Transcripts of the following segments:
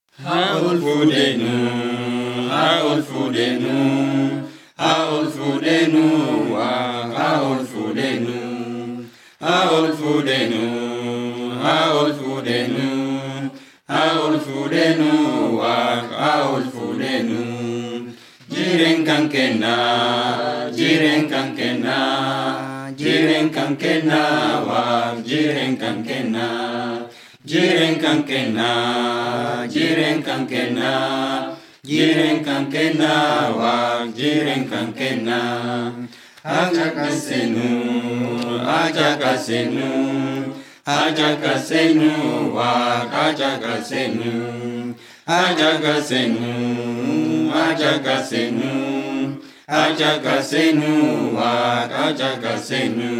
Haa ol fuudheenuu, haa ol fuudheenuu, haa ol fuudheenuu, waa haa ol fuudheenuu, haa ol fuudheenuu, haa ol fuudheenuu, haa ol fuudheenuu, waa haa ol fuudheenuu. Jireen kan kennaa, jireen kan kennaa, jireen kan kennaa, waa jireen kan kennaa. Jireen kan kennaa, jireen kan kennaa, jireen kan kennaa, waa jireen kan kennaa. Haja kasenu, haja kasenu, haja kasenu, waa haja kasenu. Haja kasenu, haja kasenu, haja kasenu, waa haja kasenu.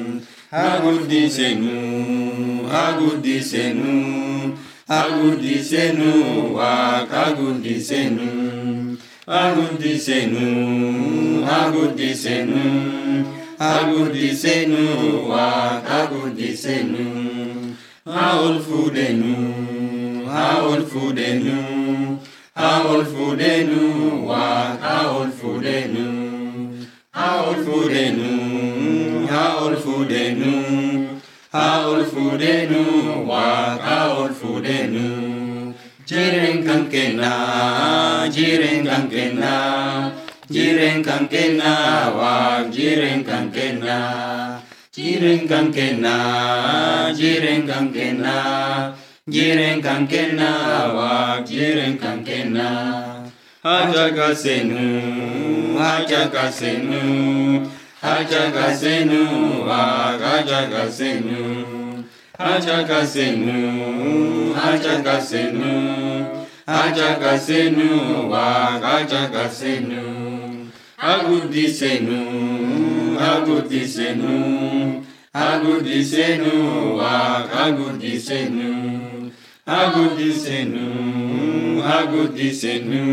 Agudisenu, agudisenu, agudisenu, wak agudisenu. Agudisenu, agudisenu, agudisenu, wak agudisenu. Haol fudenu, haol fudenu, haol fudenu, wak haol fudenu. Haol fudenu, haol fudenu, haol fudenu, wak haol fudenu. Jireen kan kennaa, jireen kan kennaa, jireen kan kennaa, wak jireen kan kennaa. Jireen kan kennaa, jireen kan kennaa, jireen kan kennaa, wak jireen kan kennaa. Haja kasenu, haja kasenu, haja kasenu, wak haja kasenu. Haja kasenu, haja kasenu, haja kasenu, wak haja kasenu. Agudisenu, agudisenu, agudisenu, wak agudisenu. Agudisenu, agudisenu,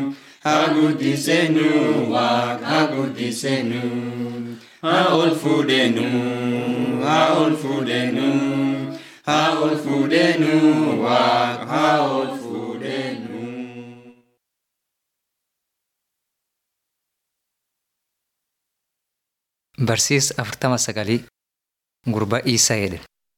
agudisenu, wak agudisenu. Haol fudenu, haol fudenu, haol fudenu, wak haol fudenu. Barsiis afurtama sagalii gurbaa Iisaa jedhe.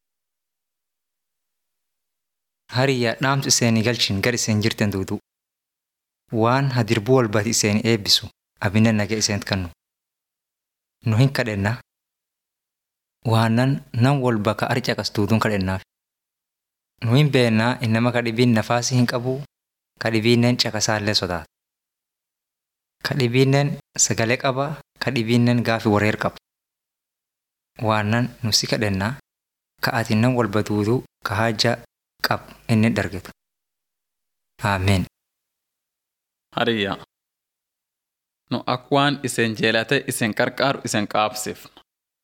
Hariyyaa dhaamtu iseenii galchin gar iseen jirtan duudu. Waan hadirbuu walbaati iseen eebbisu abinna nagaa iseen kannu. Nu hin kadhenna. Waanan nan walba ka arcaqas duuduun kadhennaaf. Nu hin beennaa innama kadhibiin nafaasii hin qabu kadhibiinnen caqasaallee sodaata. Kadhibiinnen sagalee qaba kadhibiinnen gaafi wareer qaba. Waanan nu si kadhennaa ka ati nan walba duuduu ka haja qab inni dargetu. Ameen. Hariyyaa. Nu ak waan isen jeelate isen qarqaaru isen qaabsifna.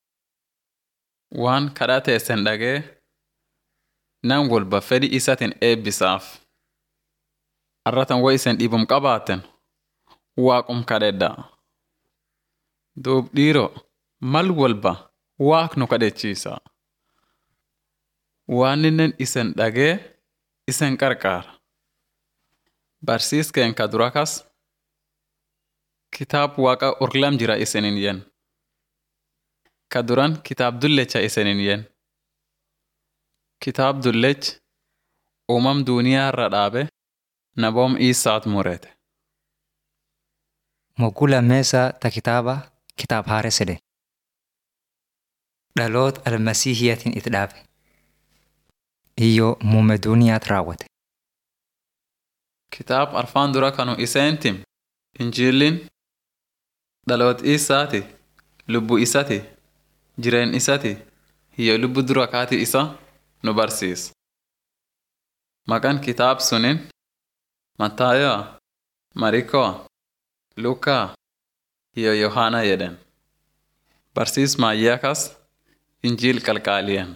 Waan kadhate isen dhagee nan walba fedhi isatin eebbisaaf. Arratan wo isen dhibum qabaaten waaqum kadhedhaa. Duub dhiiroo mal walba waaq nu kadhechiisa. Waanninnen isen dhagee isen qarqaara. Barsiiskeen ka dura kas kitaab waaqa urlam jira isinin yen. Ka duran kitaab dullecha isinin yen. Kitaab dullech uumam duuniyaa irra dhaabe naboom Iisaat murete. Mogguu lammeessaa ta kitaaba kitaab haares jedhe. Dhaloota almasiihiyatiin itti dhaabe. Iyyoo muummee duuniyaat raawwate. Kitaab arfaan dura kanu iseentim injiilliin dhaloot isaati lubbu isati jireen isati hiyyo lubbu dura kaati isa nu barsiisa. Maqaan kitaab sunin Mattaayaa, Marikoo, Lukaa, hiyyo Yohaana jedhen. Barsiis maayyaa kas injiil qalqaaliyan.